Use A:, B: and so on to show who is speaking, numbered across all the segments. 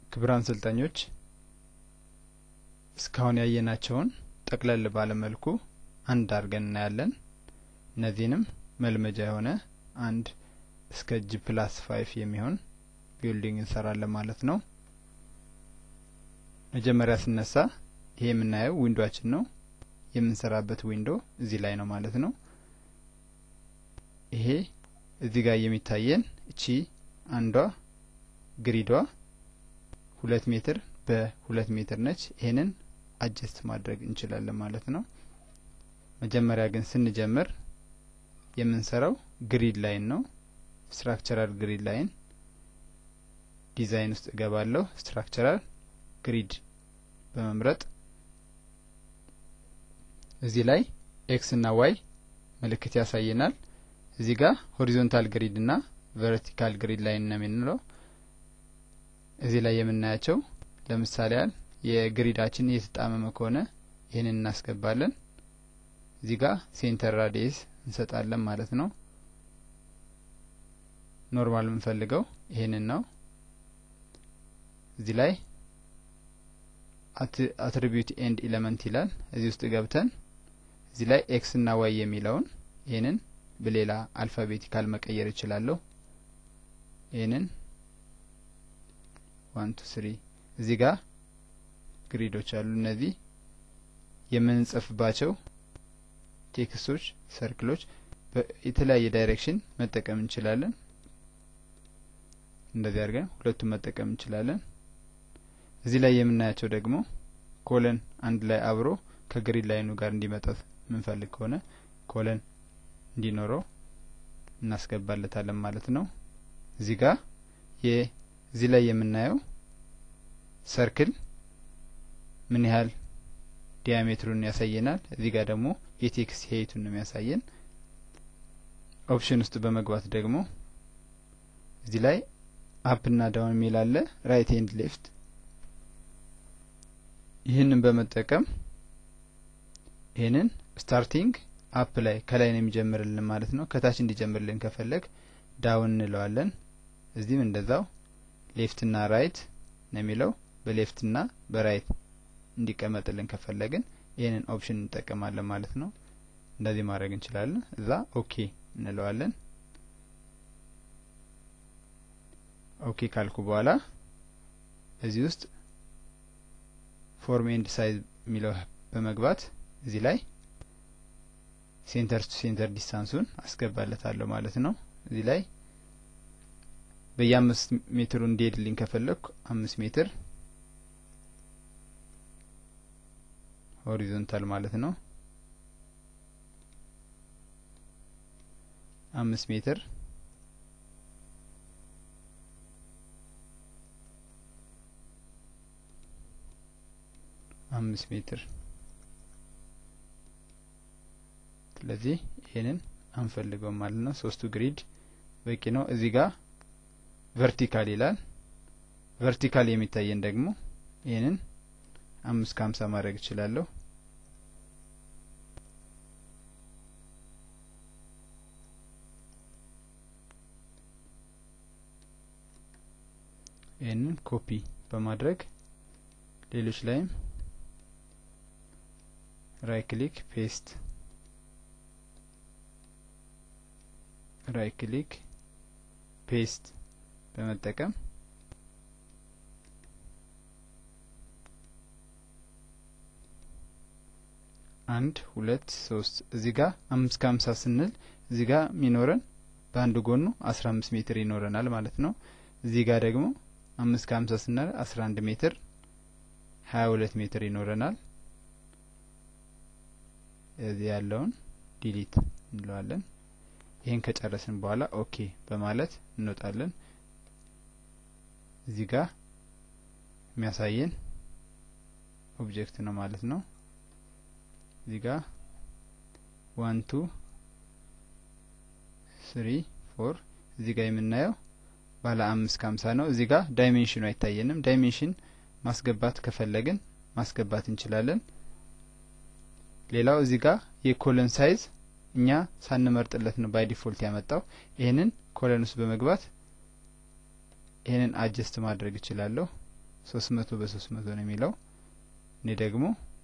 A: ክቡራን ሰልጣኞች እስካሁን ያየናቸውን ጠቅለል ባለ መልኩ አንድ አድርገን እናያለን። እነዚህንም መልመጃ የሆነ አንድ እስከ ጂ ፕላስ ፋይፍ የሚሆን ቢልዲንግ እንሰራለን ማለት ነው። መጀመሪያ ስነሳ ይሄ የምናየው ዊንዶችን ነው። የምንሰራበት ዊንዶ እዚህ ላይ ነው ማለት ነው። ይሄ እዚህ ጋር የሚታየን እቺ አንዷ ግሪዷ ሁለት ሜትር በሁለት ሜትር ነች። ይሄንን አጀስት ማድረግ እንችላለን ማለት ነው። መጀመሪያ ግን ስንጀምር የምንሰራው ግሪድ ላይን ነው። ስትራክቸራል ግሪድ ላይን ዲዛይን ውስጥ እገባለሁ። ስትራክቸራል ግሪድ በመምረጥ እዚህ ላይ ኤክስ እና ዋይ ምልክት ያሳየናል። እዚህ ጋር ሆሪዞንታል ግሪድ እና ቨርቲካል ግሪድ ላይን ነው የምንለው። እዚህ ላይ የምናያቸው ለምሳሌ ያህል የግሪዳችን እየተጣመመ ከሆነ ይህንን እናስገባለን። እዚህ ጋር ሴንተር ራዲየስ እንሰጣለን ማለት ነው። ኖርማል የምንፈልገው ይሄንን ነው። እዚህ ላይ አትሪቢዩት ኤንድ ኢለመንት ይላል። እዚህ ውስጥ ገብተን እዚህ ላይ ኤክስ እና ዋይ የሚለውን ይህንን በሌላ አልፋቤቲካል መቀየር እችላለሁ። ይህንን ዋን ቱ ስሪ እዚህ ጋር ግሪዶች አሉ። እነዚህ የምንጽፍባቸው ቴክስቶች፣ ሰርክሎች የተለያየ ዳይሬክሽን መጠቀም እንችላለን። እንደዚህ አድርገን ሁለቱም መጠቀም እንችላለን። እዚህ ላይ የምናያቸው ደግሞ ኮለን አንድ ላይ አብሮ ከግሪድ ላይኑ ጋር እንዲመጣ የምንፈልግ ከሆነ ኮለን እንዲኖረው እናስገባለታለን ማለት ነው። እዚህ ጋር እዚህ ላይ የምናየው ሰርክል ምን ያህል ዲያሜትሩን ያሳየናል። እዚህ ጋር ደግሞ የቴክስት ሄይቱን ነው የሚያሳየን። ኦፕሽን ውስጥ በመግባት ደግሞ እዚህ ላይ አፕ እና ዳውን የሚል አለ፣ ራይት ኤንድ ሌፍት። ይህንን በመጠቀም ይህንን ስታርቲንግ አፕ ላይ ከላይ ነው የሚጀምርልን ማለት ነው። ከታች እንዲጀምርልን ከፈለግ ዳውን እንለዋለን። እዚህም እንደዛው ሌፍት እና ራይት ነው የሚለው በሌፍት እና በራይት እንዲቀመጥልን ከፈለግን ይህንን ኦፕሽን እንጠቀማለን ማለት ነው። እንደዚህ ማድረግ እንችላለን። እዛ ኦኬ እንለዋለን። ኦኬ ካልኩ በኋላ እዚህ ውስጥ ፎርም ኤንድ ሳይዝ የሚለው በመግባት እዚህ ላይ ሴንተር ቱ ሴንተር ዲስታንሱን አስገባለታለሁ ማለት ነው። እዚህ ላይ በየአምስት ሜትሩ እንዲሄድልኝ ከፈለግኩ አምስት ሜትር ሆሪዞንታል ማለት ነው። አምስት ሜትር አምስት ሜትር ስለዚህ ይሄንን አንፈልገውም ማለት ነው። ሶስቱ ግሪድ በቂ ነው። እዚህ ጋር ቨርቲካል ይላል። ቨርቲካል የሚታየን ደግሞ ይሄንን አምስት ከሀምሳ ማድረግ እችላለሁ። ይህንን ኮፒ በማድረግ ሌሎች ላይም ራይ ክሊክ ፔስት ራይ ክሊክ ፔስት በመጠቀም አንድ ሁለት ሶስት እዚህ ጋር አምስት ከሀምሳ ስንል እዚህ ጋር የሚኖረን በአንድ ጎኑ አስራ አምስት ሜትር ይኖረናል ማለት ነው። እዚህ ጋር ደግሞ አምስት ከሀምሳ ስንል አስራ አንድ ሜትር ሀያ ሁለት ሜትር ይኖረናል። እዚህ ያለውን ዲሊት እንለዋለን። ይህን ከጨረስን በኋላ ኦኬ በማለት እንወጣለን። እዚህ ጋር የሚያሳየን ኦብጀክት ነው ማለት ነው። እዚህ ጋር ዋን ቱ ስሪ ፎር እዚህ ጋር የምናየው ባለ አምስት ከሀምሳ ነው። እዚህ ጋር ዳይሜንሽኑ አይታየንም። ዳይሜንሽን ማስገባት ከፈለግን ማስገባት እንችላለን። ሌላው እዚህ ጋር የኮለን ሳይዝ እኛ ሳንመርጥለት ነው ባይ ዲፎልት ያመጣው። ይህንን ኮለን ውስጥ በመግባት ይህንን አጀስት ማድረግ እችላለሁ። ሶስት መቶ በሶስት መቶ ነው የሚለው እኔ ደግሞ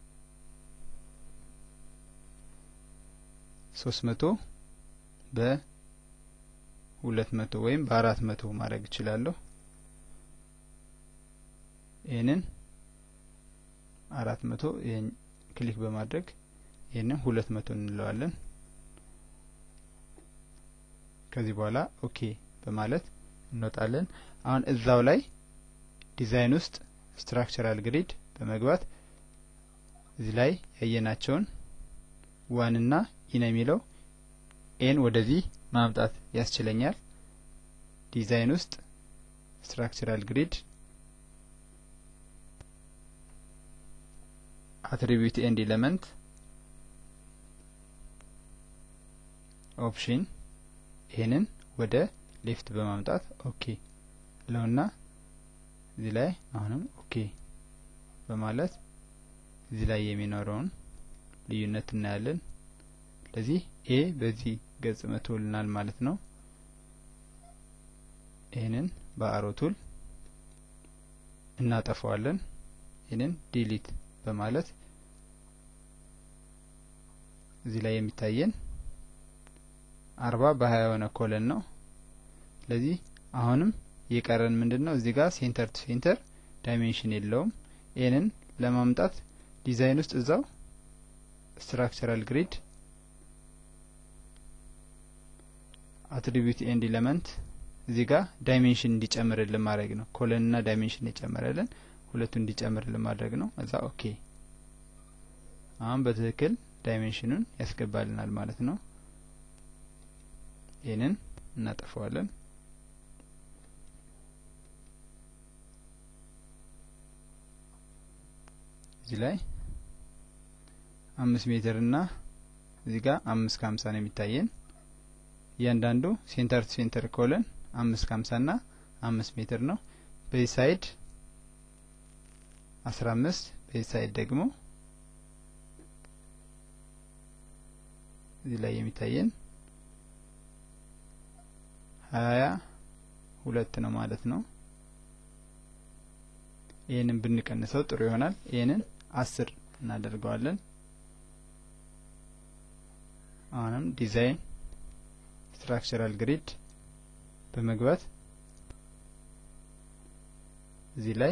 A: ሶስት መቶ በሁለት መቶ ወይም በአራት መቶ ማድረግ እችላለሁ። ይህንን አራት መቶ ይህን ክሊክ በማድረግ ይህንን ሁለት መቶ እንለዋለን። ከዚህ በኋላ ኦኬ በማለት እንወጣለን። አሁን እዛው ላይ ዲዛይን ውስጥ ስትራክቸራል ግሪድ በመግባት እዚህ ላይ ያየናቸውን ዋንና ኢን የሚለው ኤን ወደዚህ ማምጣት ያስችለኛል። ዲዛይን ውስጥ ስትራክቸራል ግሪድ አትሪቢዩት ኤንድ ኤሌመንት ኦፕሽን ይህንን ወደ ሌፍት በማምጣት ኦኬ ለውና እዚህ ላይ አሁንም ኦኬ በማለት እዚህ ላይ የሚኖረውን ልዩነት እናያለን። ስለዚህ ኤ በዚህ ገጽ መቶልናል ማለት ነው። ይህንን በአሮ ቱል እናጠፋዋለን። ይህንን ዲሊት በማለት እዚህ ላይ የሚታየን አርባ በሀያ የሆነ ኮለን ነው። ስለዚህ አሁንም የቀረን ምንድን ነው? እዚህ ጋር ሴንተር ቱ ሴንተር ዳይሜንሽን የለውም። ይህንን ለማምጣት ዲዛይን ውስጥ እዛው ስትራክቸራል ግሪድ አትሪቢዩት ኤንድ ኤሌመንት እዚህ ጋር ዳይሜንሽን እንዲጨምርልን ማድረግ ነው። ኮለንና ዳይሜንሽን የጨመረልን ሁለቱን እንዲጨምርልን ማድረግ ነው። እዛ ኦኬ አሁን በትክክል ዳይሜንሽኑን ያስገባልናል ማለት ነው። ይህንን እናጠፋዋለን። እዚህ ላይ አምስት ሜትር እና እዚህ ጋር አምስት ከሀምሳ ነው የሚታየን። እያንዳንዱ ሴንተር ቱ ሴንተር ኮለን አምስት ከሀምሳ ና አምስት ሜትር ነው። በዚህ ሳይድ አስራ አምስት በዚህ ሳይድ ደግሞ እዚህ ላይ የሚታየን ሀያ ሁለት ነው ማለት ነው። ይህንን ብንቀንሰው ጥሩ ይሆናል። ይህንን አስር እናደርገዋለን። አሁንም ዲዛይን ስትራክቸራል ግሪድ በመግባት እዚህ ላይ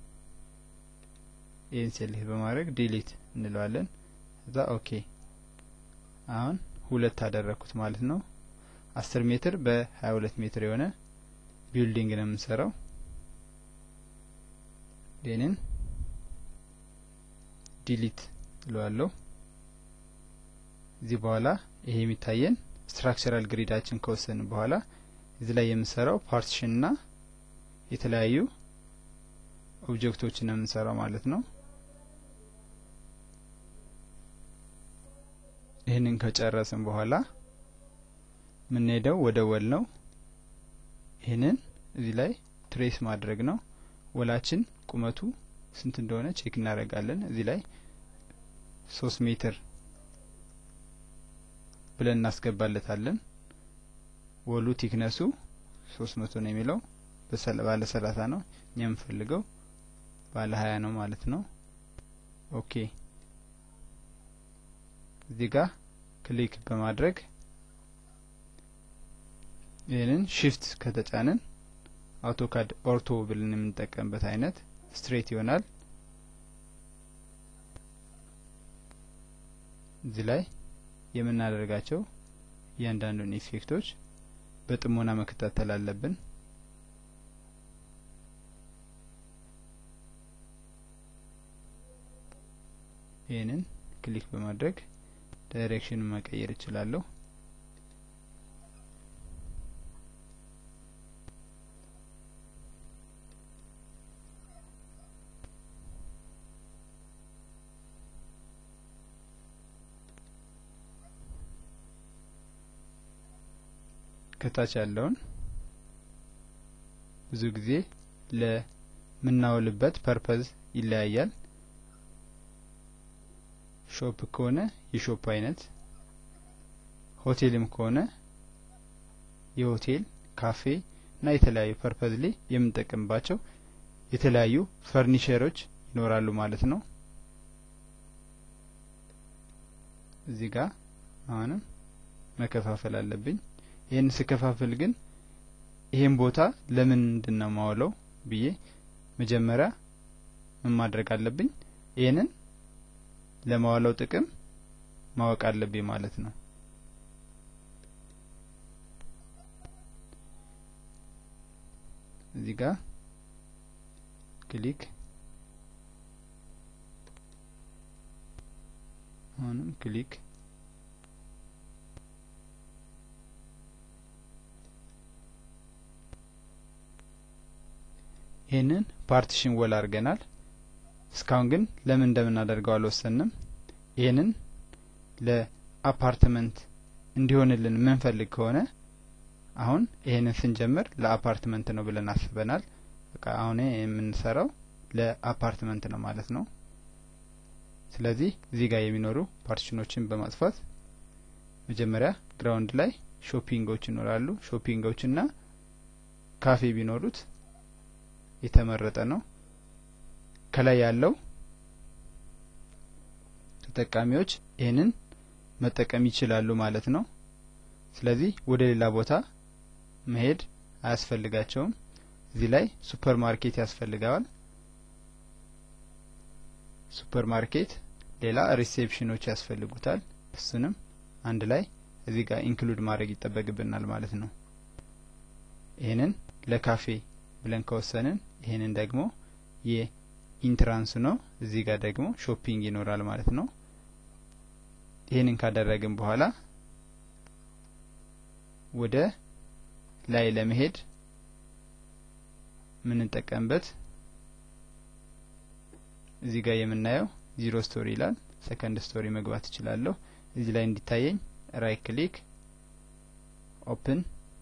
A: ይህን ሴሌክት በማድረግ ዲሊት እንለዋለን። እዛ ኦኬ አሁን ሁለት አደረግኩት ማለት ነው። አስር ሜትር በሀያ ሁለት ሜትር የሆነ ቢልዲንግ ነው የምንሰራው። ይህንን ዲሊት እለዋለሁ። እዚህ በኋላ ይሄ የሚታየን ስትራክቸራል ግሪዳችን ከወሰን በኋላ እዚህ ላይ የምንሰራው ፓርቲሽን ና የተለያዩ ኦብጀክቶችን ነው የምንሰራው ማለት ነው። ይህንን ከጨረስን በኋላ የምንሄደው ወደ ወል ነው። ይህንን እዚህ ላይ ትሬስ ማድረግ ነው። ወላችን ቁመቱ ስንት እንደሆነ ቼክ እናደርጋለን። እዚህ ላይ ሶስት ሜትር ብለን እናስገባለታለን። ወሉ ቲክነሱ ሶስት መቶ ነው የሚለው ባለ ሰላሳ ነው። እኛ የምንፈልገው ባለ ሀያ ነው ማለት ነው። ኦኬ እዚህ ጋር ክሊክ በማድረግ ይህንን ሽፍት ከተጫንን አውቶካድ ኦርቶ ብለን የምንጠቀምበት አይነት ስትሬት ይሆናል። እዚህ ላይ የምናደርጋቸው እያንዳንዱን ኢፌክቶች በጥሞና መከታተል አለብን። ይህንን ክሊክ በማድረግ ዳይሬክሽኑን መቀየር እችላለሁ። ከታች ያለውን ብዙ ጊዜ ለምናውልበት ፐርፐዝ ይለያያል። ሾፕ ከሆነ የሾፕ አይነት፣ ሆቴልም ከሆነ የሆቴል ካፌ እና የተለያዩ ፐርፐዝ ላይ የምንጠቀምባቸው የተለያዩ ፈርኒቸሮች ይኖራሉ ማለት ነው። እዚህ ጋር አሁንም መከፋፈል አለብኝ። ይህን ስከፋፍል ግን ይሄን ቦታ ለምን እንድነው ማውለው ብዬ መጀመሪያ ምን ማድረግ አለብኝ? ይህንን ለማዋለው ጥቅም ማወቅ አለብኝ ማለት ነው። እዚህ ጋር ክሊክ አሁንም ክሊክ ይህንን ፓርቲሽን ወል አድርገናል። እስካሁን ግን ለምን እንደምናደርገው አልወሰንም። ይህንን ለአፓርትመንት እንዲሆንልን የምንፈልግ ከሆነ አሁን ይህንን ስንጀምር ለአፓርትመንት ነው ብለን አስበናል። በቃ አሁን የምንሰራው ለአፓርትመንት ነው ማለት ነው። ስለዚህ እዚህ ጋር የሚኖሩ ፓርቲሽኖችን በማጥፋት መጀመሪያ ግራውንድ ላይ ሾፒንጎች ይኖራሉ። ሾፒንጎችና ካፌ ቢኖሩት የተመረጠ ነው። ከላይ ያለው ተጠቃሚዎች ይህንን መጠቀም ይችላሉ ማለት ነው። ስለዚህ ወደ ሌላ ቦታ መሄድ አያስፈልጋቸውም። እዚህ ላይ ሱፐር ማርኬት ያስፈልገዋል። ሱፐር ማርኬት ሌላ ሪሴፕሽኖች ያስፈልጉታል። እሱንም አንድ ላይ እዚህ ጋር ኢንክሉድ ማድረግ ይጠበቅብናል ማለት ነው። ይህንን ለካፌ ብለን ከወሰንን ይህንን ደግሞ የኢንትራንስ ነው። እዚህ ጋር ደግሞ ሾፒንግ ይኖራል ማለት ነው። ይህንን ካደረግን በኋላ ወደ ላይ ለመሄድ የምንጠቀምበት እዚህ ጋር የምናየው ዚሮ ስቶሪ ይላል። ሰከንድ ስቶሪ መግባት እችላለሁ። እዚህ ላይ እንዲታየኝ ራይት ክሊክ ኦፕን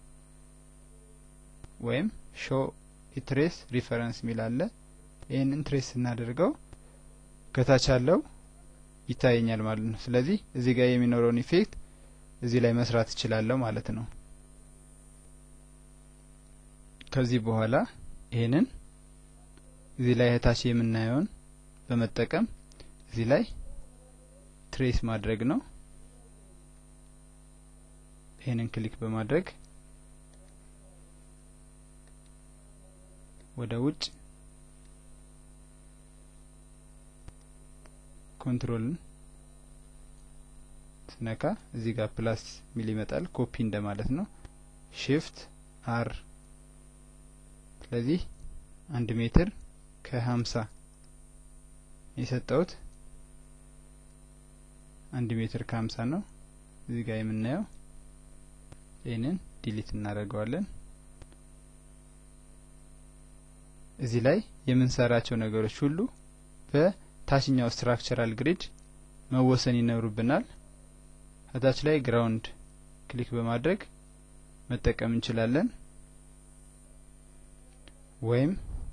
A: ወይም ሾ ኢትሬስ ሪፈረንስ የሚል አለ። ይህንን ትሬስ ስናደርገው ከታች ያለው ይታየኛል ማለት ነው። ስለዚህ እዚህ ጋር የሚኖረውን ኢፌክት እዚህ ላይ መስራት እችላለሁ ማለት ነው። ከዚህ በኋላ ይህንን እዚህ ላይ እታች የምናየውን በመጠቀም እዚህ ላይ ትሬስ ማድረግ ነው። ይህንን ክሊክ በማድረግ ወደ ውጭ ኮንትሮልን ስነካ እዚህ ጋር ፕላስ ሚል ይመጣል። ኮፒ እንደማለት ነው። ሺፍት አር ስለዚህ አንድ ሜትር ከሀምሳ የሰጠውት አንድ ሜትር ከሀምሳ ነው። እዚህ ጋር የምናየው ይህንን ዲሊት እናደርገዋለን። እዚህ ላይ የምንሰራቸው ነገሮች ሁሉ በታችኛው ስትራክቸራል ግሪድ መወሰን ይኖሩብናል። ከታች ላይ ግራውንድ ክሊክ በማድረግ መጠቀም እንችላለን። ወይም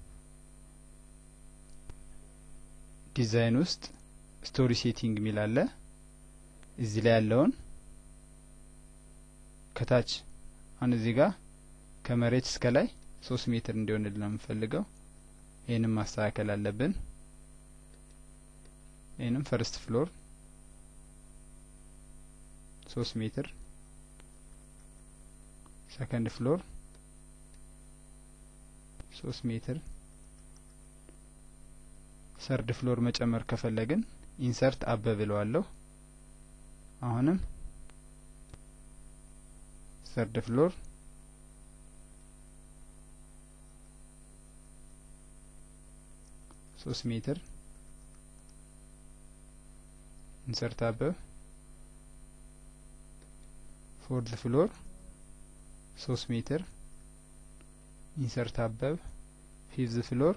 A: ዲዛይን ውስጥ ስቶሪ ሴቲንግ የሚል አለ። እዚህ ላይ ያለውን ከታች አሁን እዚህ ጋር ከመሬት እስከ ላይ ሶስት ሜትር እንዲሆንልን ነው የምፈልገው። ይህንም ማስተካከል አለብን። ይህንም ፈርስት ፍሎር ሶስት ሜትር፣ ሰከንድ ፍሎር ሶስት ሜትር፣ ሰርድ ፍሎር መጨመር ከፈለግን ኢንሰርት አበ ብለዋለሁ። አሁንም ሰርድ ፍሎር ሶስት ሜትር ኢንሰርት አበብ ፎርዝ ፍሎር ሶስት ሜትር ኢንሰርት አበብ ፊፍዝ ፍሎር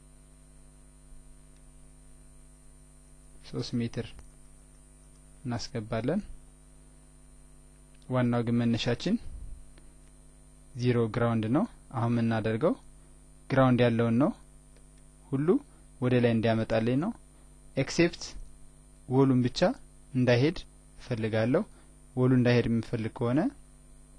A: ሶስት ሜትር እናስገባለን። ዋናው ግን መነሻችን ዚሮ ግራውንድ ነው። አሁን የምናደርገው ግራውንድ ያለውን ነው ሁሉ ወደ ላይ እንዲያመጣልኝ ነው። ኤክሴፕት ወሉን ብቻ እንዳይሄድ እፈልጋለሁ። ወሉ እንዳይሄድ የምፈልግ ከሆነ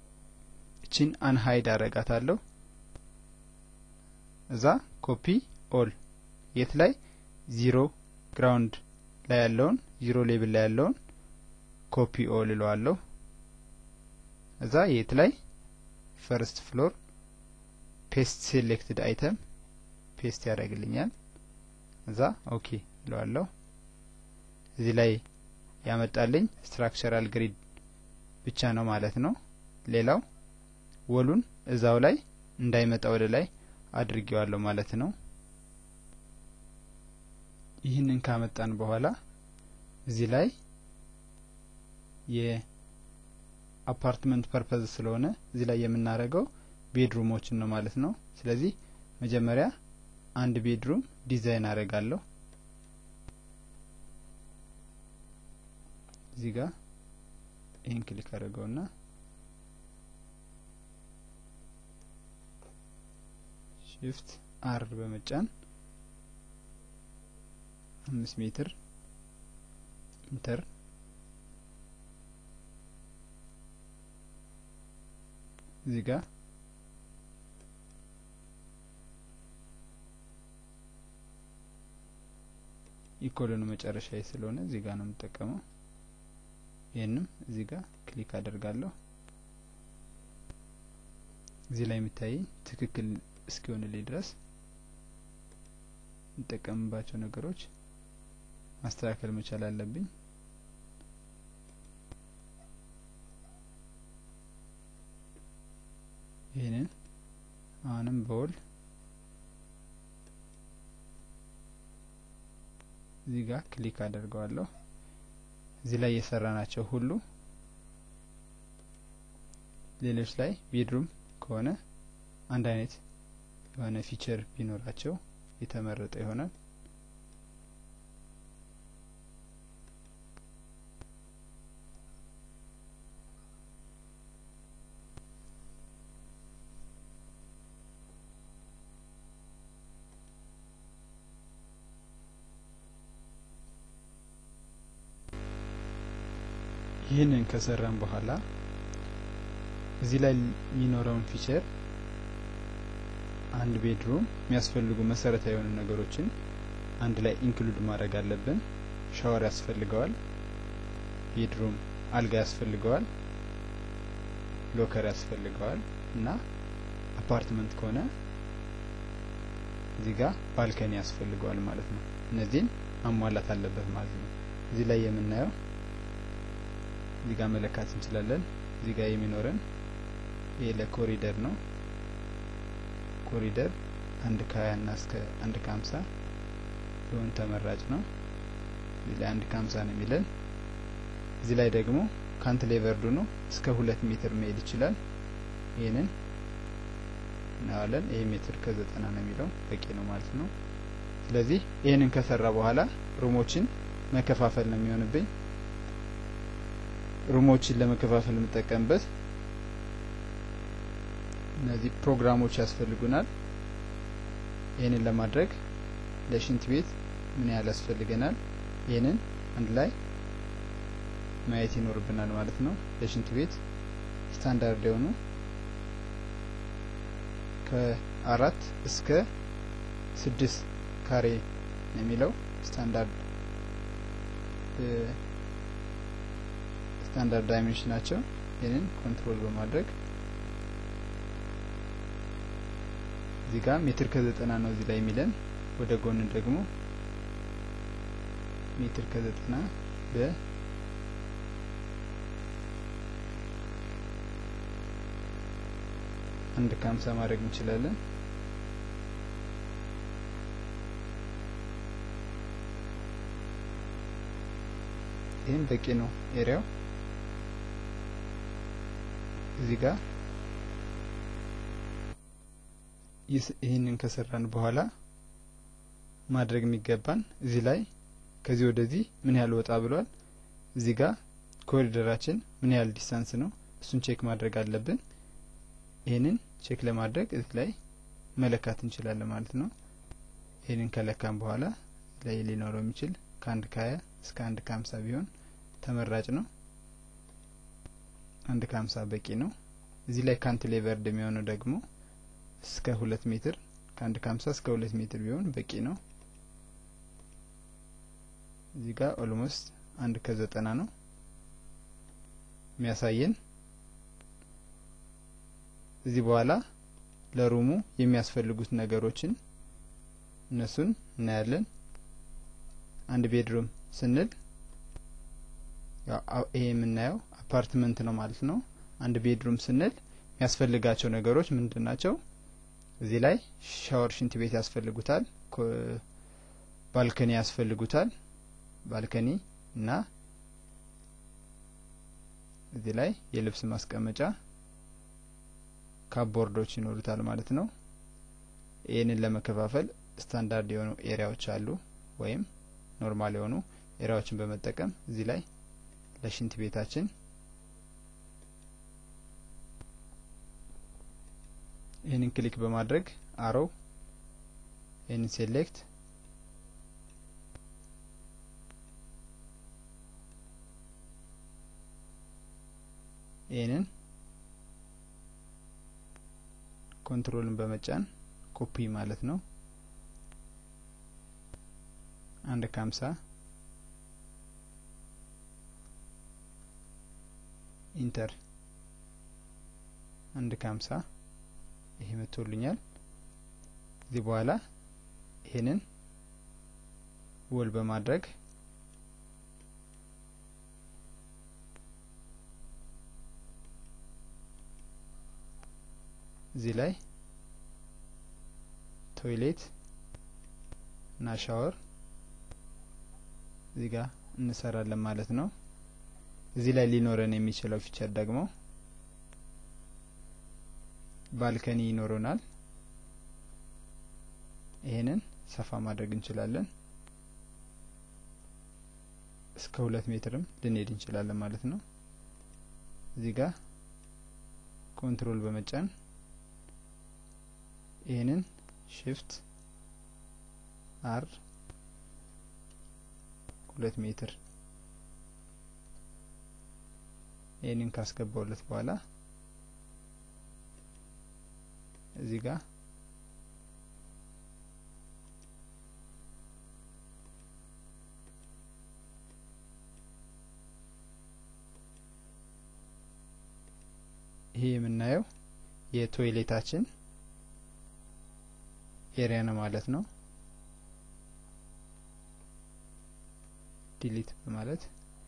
A: እቺን አንሀይድ አረጋታለሁ። እዛ ኮፒ ኦል የት ላይ ዚሮ ግራውንድ ላይ ያለውን ዚሮ ሌብል ላይ ያለውን ኮፒ ኦል እለዋለሁ። እዛ የት ላይ ፈርስት ፍሎር ፔስት ሴሌክትድ አይተም ፔስት ያደርግልኛል። እዛ ኦኬ እለዋለሁ። እዚህ ላይ ያመጣልኝ ስትራክቸራል ግሪድ ብቻ ነው ማለት ነው። ሌላው ወሉን እዛው ላይ እንዳይመጣ ወደ ላይ አድርጌዋለሁ ማለት ነው። ይህንን ካመጣን በኋላ እዚህ ላይ የአፓርትመንት ፐርፐዝ ስለሆነ እዚህ ላይ የምናደርገው ቤድሩሞችን ነው ማለት ነው። ስለዚህ መጀመሪያ አንድ ቤድሩም ዲዛይን አደርጋለሁ። እዚህ ጋር ይህን ክሊክ አድርገውና ሽፍት አር በመጫን አምስት ሜትር ኢንተር እዚህ ጋር ኢኮሎኑ መጨረሻ ስለሆነ እዚህ ጋር ነው የምጠቀመው። ይህንም እዚህ ጋር ክሊክ አደርጋለሁ። እዚህ ላይ የሚታየኝ ትክክል እስኪሆንልኝ ድረስ የምጠቀምባቸው ነገሮች ማስተካከል መቻል አለብኝ። ይህንን አሁንም በወል እዚህ ጋር ክሊክ አደርገዋለሁ። እዚህ ላይ የሰራ ናቸው ሁሉ ሌሎች ላይ ቤድሩም ከሆነ አንድ አይነት የሆነ ፊቸር ቢኖራቸው የተመረጠ ይሆናል። ይህንን ከሰራን በኋላ እዚህ ላይ የሚኖረውን ፊቸር አንድ ቤድሩም የሚያስፈልጉ መሰረታዊ የሆኑ ነገሮችን አንድ ላይ ኢንክሉድ ማድረግ አለብን። ሻወር ያስፈልገዋል፣ ቤድሩም አልጋ ያስፈልገዋል፣ ሎከር ያስፈልገዋል እና አፓርትመንት ከሆነ እዚህ ጋር ባልከኒ ያስፈልገዋል ማለት ነው። እነዚህን ማሟላት አለበት ማለት ነው። እዚህ ላይ የምናየው እዚህ ጋር መለካት እንችላለን። እዚህ ጋር የሚኖረን ይሄ ለኮሪደር ነው። ኮሪደር አንድ ከሀያ እና እስከ አንድ ከሀምሳ ቢሆን ተመራጭ ነው። እዚህ ላይ አንድ ከሀምሳ ነው የሚለን። እዚህ ላይ ደግሞ ካንትሌቨርዱ ነው እስከ ሁለት ሜትር መሄድ ይችላል። ይህንን እናያለን። ይህ ሜትር ከዘጠና ነው የሚለው በቂ ነው ማለት ነው። ስለዚህ ይህንን ከሰራ በኋላ ሩሞችን መከፋፈል ነው የሚሆንብኝ። ሩሞችን ለመከፋፈል የምጠቀምበት እነዚህ ፕሮግራሞች ያስፈልጉናል። ይህንን ለማድረግ ለሽንት ቤት ምን ያህል ያስፈልገናል? ይህንን አንድ ላይ ማየት ይኖርብናል ማለት ነው። ለሽንት ቤት ስታንዳርድ የሆኑ ከአራት እስከ ስድስት ካሬ የሚለው ስታንዳርድ ስታንዳርድ ዳይሜንሽን ናቸው። ይህንን ኮንትሮል በማድረግ እዚህ ጋር ሜትር ከዘጠና ነው እዚህ ላይ የሚለን ወደ ጎን ደግሞ ሜትር ከዘጠና በ አንድ ከሀምሳ ማድረግ እንችላለን። ይህም በቂ ነው ኤሪያው እዚህ ጋር ይህንን ከሰራን በኋላ ማድረግ የሚገባን እዚህ ላይ ከዚህ ወደዚህ ምን ያህል ወጣ ብሏል። እዚህ ጋር ኮሪደራችን ምን ያህል ዲስታንስ ነው፣ እሱን ቼክ ማድረግ አለብን። ይህንን ቼክ ለማድረግ እዚህ ላይ መለካት እንችላለን ማለት ነው። ይህንን ከለካን በኋላ ላይ ሊኖረው የሚችል ከአንድ ከሀያ እስከ አንድ ከሀምሳ ቢሆን ተመራጭ ነው። አንድ ከሀምሳ በቂ ነው። እዚህ ላይ ካንትሌቨርድ የሚሆነው ደግሞ እስከ ሁለት ሜትር ከአንድ ከሀምሳ እስከ ሁለት ሜትር ቢሆን በቂ ነው። እዚህ ጋር ኦልሞስት አንድ ከዘጠና ነው የሚያሳየን። እዚህ በኋላ ለሩሙ የሚያስፈልጉት ነገሮችን እነሱን እናያለን። አንድ ቤድሩም ስንል ይሄ የምናየው አፓርትመንት ነው ማለት ነው። አንድ ቤድሩም ስንል የሚያስፈልጋቸው ነገሮች ምንድን ናቸው? እዚህ ላይ ሻወር፣ ሽንት ቤት ያስፈልጉታል። ባልከኒ ያስፈልጉታል። ባልከኒ እና እዚህ ላይ የልብስ ማስቀመጫ ካፖርዶች ይኖሩታል ማለት ነው። ይህንን ለመከፋፈል ስታንዳርድ የሆኑ ኤሪያዎች አሉ ወይም ኖርማል የሆኑ ኤሪያዎችን በመጠቀም እዚህ ላይ ለሽንት ቤታችን ይህንን ክሊክ በማድረግ አሮው ይህንን ሴሌክት ይህንን ኮንትሮልን በመጫን ኮፒ ማለት ነው። አንድ ከሀምሳ ኢንተር አንድ ከሀምሳ ይሄ መጥቶልኛል። እዚህ በኋላ ይሄንን ወል በማድረግ እዚህ ላይ ቶይሌት እና ሻወር እዚህ ጋር እንሰራለን ማለት ነው። እዚህ ላይ ሊኖረን የሚችለው ፊቸር ደግሞ ባልከኒ ይኖረናል። ይሄንን ሰፋ ማድረግ እንችላለን። እስከ ሁለት ሜትርም ልንሄድ እንችላለን ማለት ነው። እዚህ ጋር ኮንትሮል በመጫን ይህንን ሽፍት አር ሁለት ሜትር ይህንን ካስገባውለት በኋላ እዚህ ጋር ይሄ የምናየው የቶይሌታችን ኤሪያ ነው ማለት ነው። ዲሊት በማለት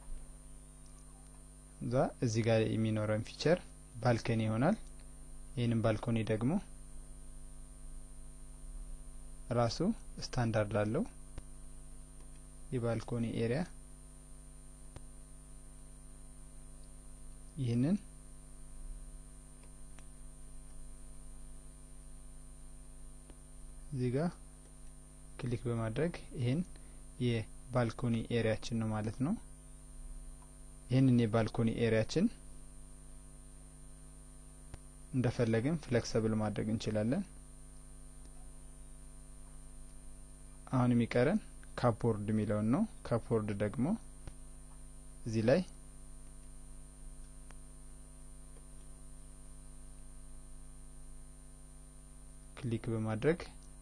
A: እዛ እዚህ ጋር የሚኖረን ፊቸር ባልከኒ ይሆናል። ይህንን ባልኮኒ ደግሞ ራሱ ስታንዳርድ አለው። የባልኮኒ ኤሪያ ይህንን እዚህ ጋር ክሊክ በማድረግ ይህን የባልኮኒ ኤሪያችን ነው ማለት ነው። ይህንን የባልኮኒ ኤሪያችን እንደፈለግን ፍሌክሰብል ማድረግ እንችላለን። አሁን የሚቀረን ካፖርድ የሚለውን ነው። ካፖርድ ደግሞ እዚህ ላይ ክሊክ በማድረግ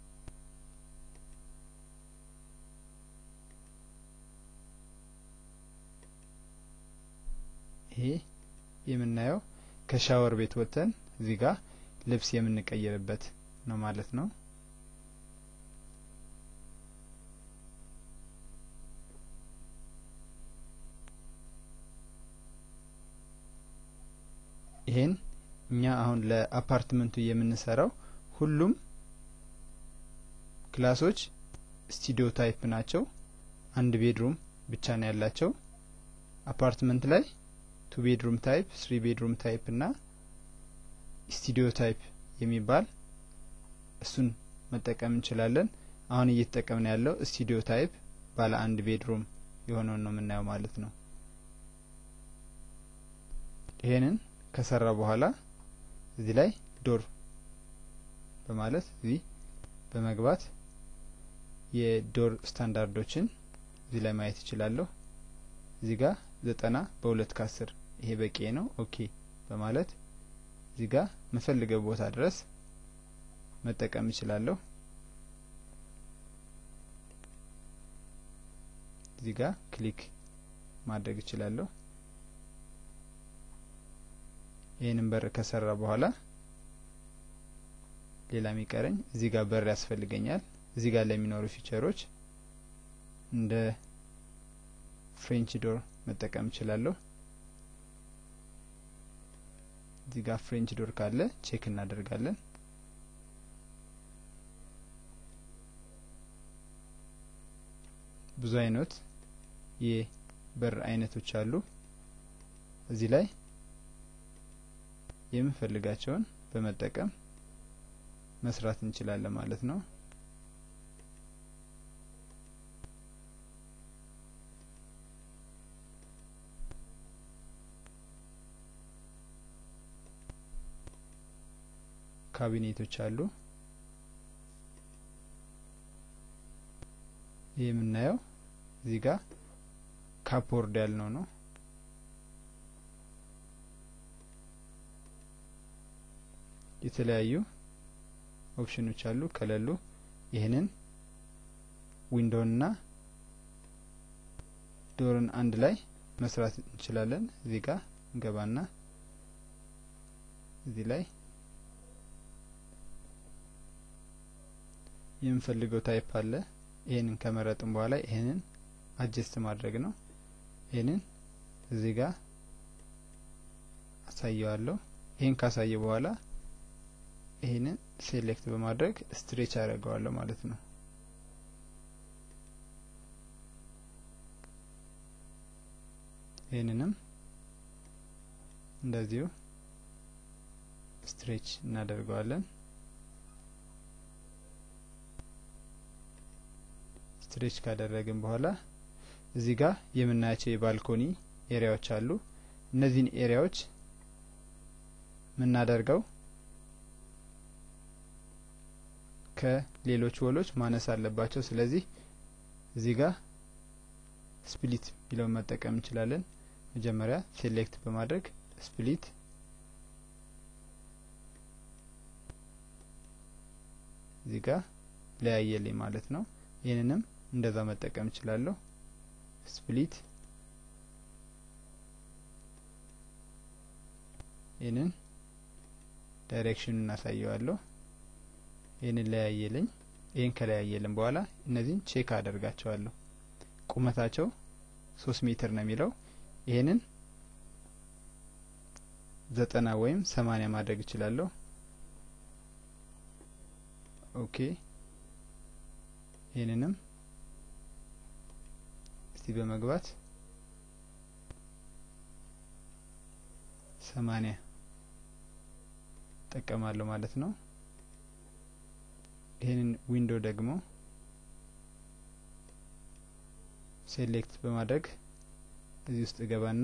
A: ይሄ የምናየው ከሻወር ቤት ወጥተን እዚህ ጋር ልብስ የምንቀይርበት ነው ማለት ነው። ይሄን እኛ አሁን ለአፓርትመንቱ የምንሰራው ሁሉም ክላሶች ስቱዲዮ ታይፕ ናቸው። አንድ ቤድሩም ብቻ ነው ያላቸው። አፓርትመንት ላይ ቱ ቤድሩም ታይፕ፣ ስሪ ቤድሩም ታይፕ እና ስቱዲዮ ታይፕ የሚባል እሱን መጠቀም እንችላለን። አሁን እየተጠቀምን ያለው ስቱዲዮ ታይፕ ባለ አንድ ቤድሩም የሆነውን ነው የምናየው ማለት ነው። ይሄንን ከሰራ በኋላ እዚህ ላይ ዶር በማለት እዚህ በመግባት የዶር ስታንዳርዶችን እዚህ ላይ ማየት እችላለሁ። እዚህ ጋር ዘጠና በሁለት ከአስር ይሄ በቂ ነው። ኦኬ በማለት እዚህ ጋር መፈልገው ቦታ ድረስ መጠቀም እችላለሁ። እዚህ ጋር ክሊክ ማድረግ እችላለሁ። ይህንን በር ከሰራ በኋላ ሌላ የሚቀረኝ እዚህ ጋር በር ያስፈልገኛል። እዚህ ጋር ለሚኖሩ ፊቸሮች እንደ ፍሬንች ዶር መጠቀም እችላለሁ። እዚህ ጋር ፍሬንች ዶር ካለ ቼክ እናደርጋለን። ብዙ አይነት የበር አይነቶች አሉ። እዚህ ላይ የምንፈልጋቸውን በመጠቀም መስራት እንችላለን ማለት ነው። ካቢኔቶች አሉ። ይህ የምናየው እዚህ ጋር ካፖርድ ያልነው ነው። የተለያዩ ኦፕሽኖች አሉ። ከሌሉ ይህንን ዊንዶውንና ዶርን አንድ ላይ መስራት እንችላለን። እዚህ ጋር እንገባና እዚህ ላይ የምንፈልገው ታይፕ አለ። ይህንን ከመረጥን በኋላ ይህንን አጀስት ማድረግ ነው። ይህንን እዚህ ጋር አሳየዋለሁ። ይህን ካሳየ በኋላ ይህንን ሴሌክት በማድረግ ስትሬች አደርገዋለሁ ማለት ነው። ይህንንም እንደዚሁ ስትሬች እናደርገዋለን። ስትሬች ካደረግን በኋላ እዚህ ጋር የምናያቸው የባልኮኒ ኤሪያዎች አሉ። እነዚህን ኤሪያዎች የምናደርገው ከሌሎች ወሎች ማነስ አለባቸው። ስለዚህ እዚህ ጋር ስፕሊት የሚለውን መጠቀም እንችላለን። መጀመሪያ ሴሌክት በማድረግ ስፕሊት እዚህ ጋር ለያየልኝ ማለት ነው። ይህንንም እንደዛ መጠቀም እችላለሁ። ስፕሊት ይህንን ዳይሬክሽን እናሳየዋለሁ። ይህንን ለያየልኝ። ይህን ከለያየልን በኋላ እነዚህን ቼክ አደርጋቸዋለሁ። ቁመታቸው ሶስት ሜትር ነው የሚለው ይህንን ዘጠና ወይም ሰማኒያ ማድረግ እችላለሁ። ኦኬ ይህንንም እስቲ በመግባት ሰማኒያ ጠቀማለሁ ማለት ነው። ይህንን ዊንዶ ደግሞ ሴሌክት በማድረግ እዚህ ውስጥ እገባና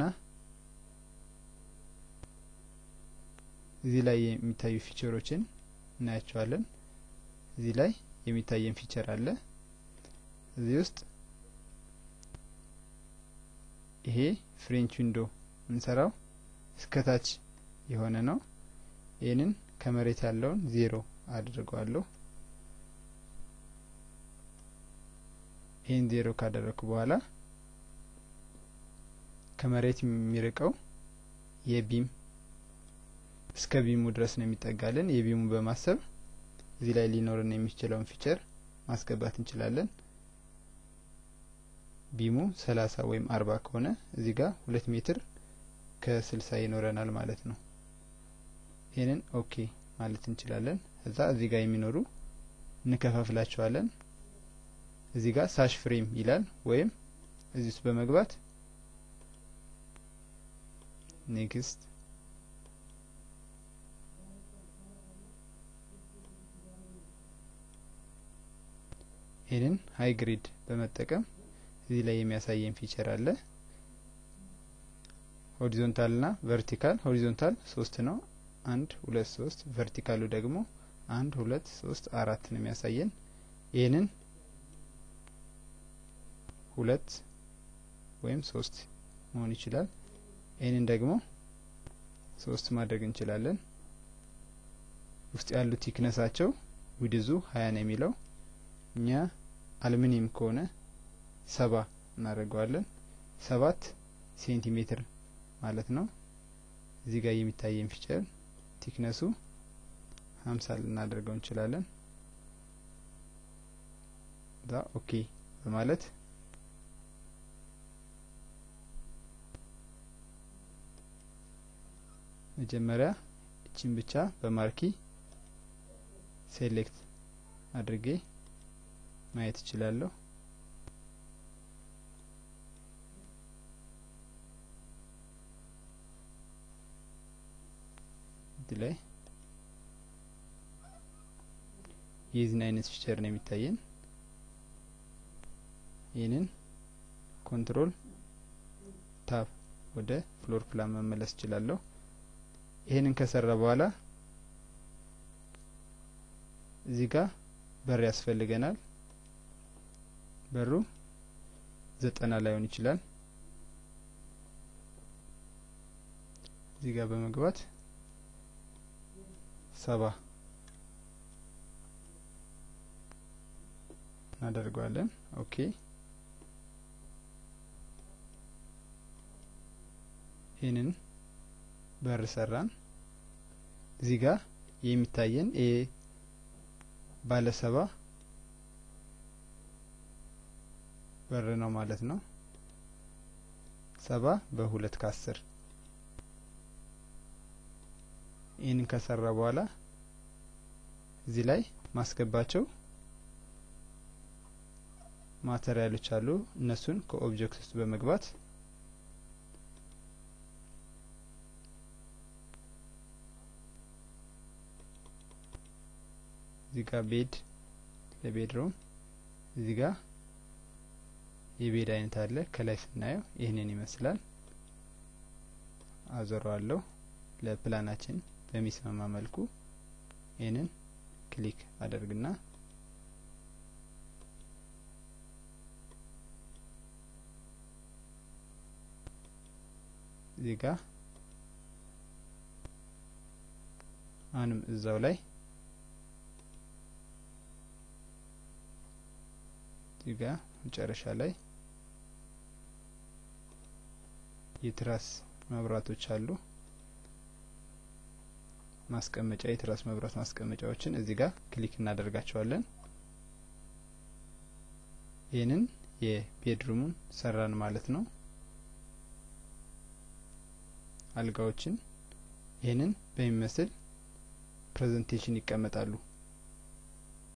A: እዚህ ላይ የሚታዩ ፊቸሮችን እናያቸዋለን። እዚህ ላይ የሚታየን ፊቸር አለ። እዚህ ውስጥ ይሄ ፍሬንች ዊንዶ የምንሰራው እስከታች የሆነ ነው። ይህንን ከመሬት ያለውን ዜሮ አድርገዋለሁ። ይህን ዜሮ ካደረግኩ በኋላ ከመሬት የሚርቀው የቢም እስከ ቢሙ ድረስ ነው የሚጠጋልን። የቢሙ በማሰብ እዚህ ላይ ሊኖርን የሚችለውን ፊቸር ማስገባት እንችላለን። ቢሙ ሰላሳ ወይም አርባ ከሆነ እዚህ ጋር ሁለት ሜትር ከስልሳ ይኖረናል ማለት ነው። ይህንን ኦኬ ማለት እንችላለን። እዛ እዚህ ጋር የሚኖሩ እንከፋፍላቸዋለን። እዚህ ጋር ሳሽ ፍሬም ይላል ወይም እዚህ ውስጥ በመግባት ኔክስት ይህንን ሀይ ግሪድ በመጠቀም እዚህ ላይ የሚያሳየን ፊቸር አለ። ሆሪዞንታል ና ቨርቲካል ሆሪዞንታል ሶስት ነው። አንድ ሁለት ሶስት ቨርቲካሉ ደግሞ አንድ ሁለት ሶስት አራት ነው የሚያሳየን። ይህንን ሁለት ወይም ሶስት መሆን ይችላል። ይህንን ደግሞ ሶስት ማድረግ እንችላለን። ውስጥ ያሉት ቲክነሳቸው ዊድዙ ሀያ ነው የሚለው እኛ አልሚኒየም ከሆነ ሰባ እናደርገዋለን። ሰባት ሴንቲሜትር ማለት ነው። እዚህ ጋር የሚታየን ፊቸር ቲክነሱ ሀምሳ ልናደርገው እንችላለን። ዛ ኦኬ በማለት መጀመሪያ እቺን ብቻ በማርኪ ሴሌክት አድርጌ ማየት እችላለሁ። እዚህ ላይ የዚህን አይነት ፊቸር ነው የሚታየን። ይህንን ኮንትሮል ታብ ወደ ፍሎር ፕላን መመለስ እችላለሁ። ይህንን ከሰራ በኋላ እዚህ ጋር በር ያስፈልገናል። በሩ ዘጠና ላይሆን ይችላል። እዚህ ጋር በመግባት ሰባ እናደርገዋለን። ኦኬ ይህንን በር ሰራን። እዚህ ጋር የሚታየን ኤ ባለ ሰባ በር ነው ማለት ነው። ሰባ በሁለት ከአስር ይህንን ከሰራ በኋላ እዚህ ላይ ማስገባቸው ማቴሪያሎች አሉ። እነሱን ከኦብጀክት ውስጥ በመግባት እዚህ ጋር ቤድ ለቤድሮም እዚህ ጋር የቤድ አይነት አለ። ከላይ ስናየው ይህንን ይመስላል። አዞረዋለሁ ለፕላናችን በሚስማማ መልኩ ይህንን ክሊክ አደርግና እዚህ ጋር አሁንም እዛው ላይ እዚህ ጋር መጨረሻ ላይ የትራስ መብራቶች አሉ። ማስቀመጫ የትራስ መብራት ማስቀመጫዎችን እዚህ ጋር ክሊክ እናደርጋቸዋለን። ይህንን የቤድሩሙን ሰራን ማለት ነው። አልጋዎችን ይህንን በሚመስል ፕሬዘንቴሽን ይቀመጣሉ።